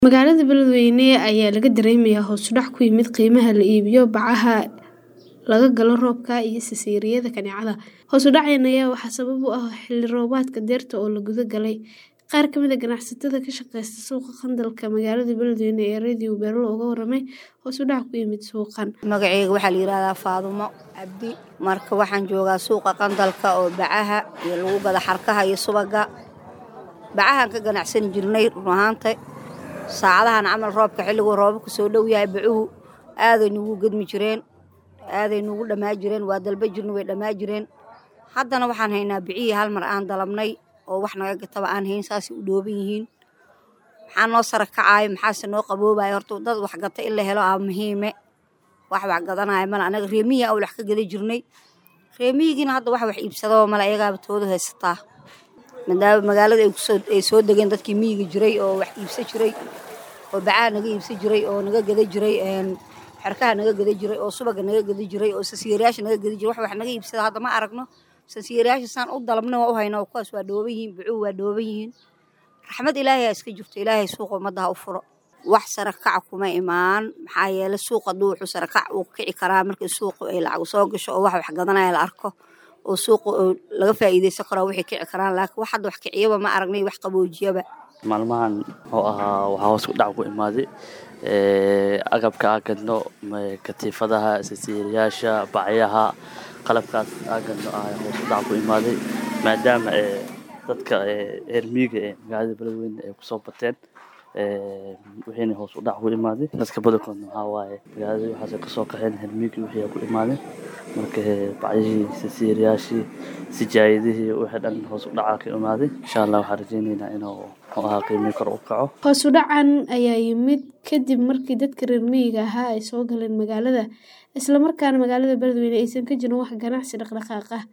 Magaalada Beledweyne ayaa laga dareemayaa hoos u dhac ku yimid qiimaha la iibiyo bacaha laga galo roobka iyo sasiiriyada kaneecada. Hoos u dhacan ayaa waxaa sabab u ah xilli roobaadka dayrta oo la guda galay. Qaar ka mid ah ganacsatada ka shaqeysta suuqa qandalka magaalada Beledweyne ee Radio Beerlo uga warramay hoos u dhac ku yimid suuqan. magacayga waxaa la yidhahdaa faadumo cabdi marka waxaan joogaa suuqa qandalka oo bacaha iyo lagu gada xarkaha iyo subaga bacahaan ka ganacsan jirnay run ahaanta saacadahan camal roobka xilliguu roobabku soo dhow yahay bacuhu aaday nugu gedmi jireen aaday nugu dhammaa jireen waa dalba jirna way dhammaa jireen haddana waxaan haynaa bicihii hal mar aan dalabnay oo wax naga gataba aan hayn saasay u dhooban yihiin maxaa noo sara kacaayo maxaase noo qaboobaya horta dad wax gata in la helo aa muhiime wax wax gadanaya male anaga reemiyi aan wax ka gada jirnay reemiyigiina hadda wax wax iibsadaba male ayagaaba tooda haysataa maadaama magaalada ay kusoo ay soo degeen dadkii miyiga jiray oo wax iibsan jiray oo bacaha naga iibsan jiray oo naga gada jiray xerkaha naga gada jiray oo subaga naga gada jiray oo sasiirayaasha naga gada jiray wax wax naga iibsada hadda ma aragno sasiirayaasha saan u dalabna waa u haynaa kuwaas waa dhooban yihiin bucuhu waa dhooban yihiin raxmad ilaahay aa iska jirto ilaahay suuqa ummadda ha u furo wax sara kaca kuma imaan maxaa yeele suuqa hadduu wuxuu sara kac uu kici karaa markii suuqa ay lacag soo gasho oo wax wax gadanaya la arko oo suuqa oo laga faa'iidaysan karo waxay kici karaan laakiin wax hadda wax kiciyaba ma aragnay wax qaboojiyaba maalmahan oo ahaa waxaa hoos ku dhac ku imaaday agabka aan gadno katiifadaha sasiiriyaasha bacyaha qalabkaas aan gadno ayaa hoos u dhac ku imaaday maadaama dadka reer miyiga ee magaalada beledweyne ay kusoo bateen wixiina hoos u dhac ku imaaday dadka badankoodna waxaa waaye magaaladii waxaasay kasoo qaxeen reer miyigii wixii aa ku imaaday marka bacyihii sasiiriyaashii sijaayadihii wixii dhan hoos u dhacaa ka imaaday insha allah waxaan rajeyneynaa inuu muxuu ahaa qiimihii kor u kaco Hoos u dhacan ayaa yimid kadib markii dadka reer miyiga ahaa ay soo galeen magaalada isla markaana magaalada Beledweyne aysan ka jirin wax ganacsi dhaqdhaqaaq ah.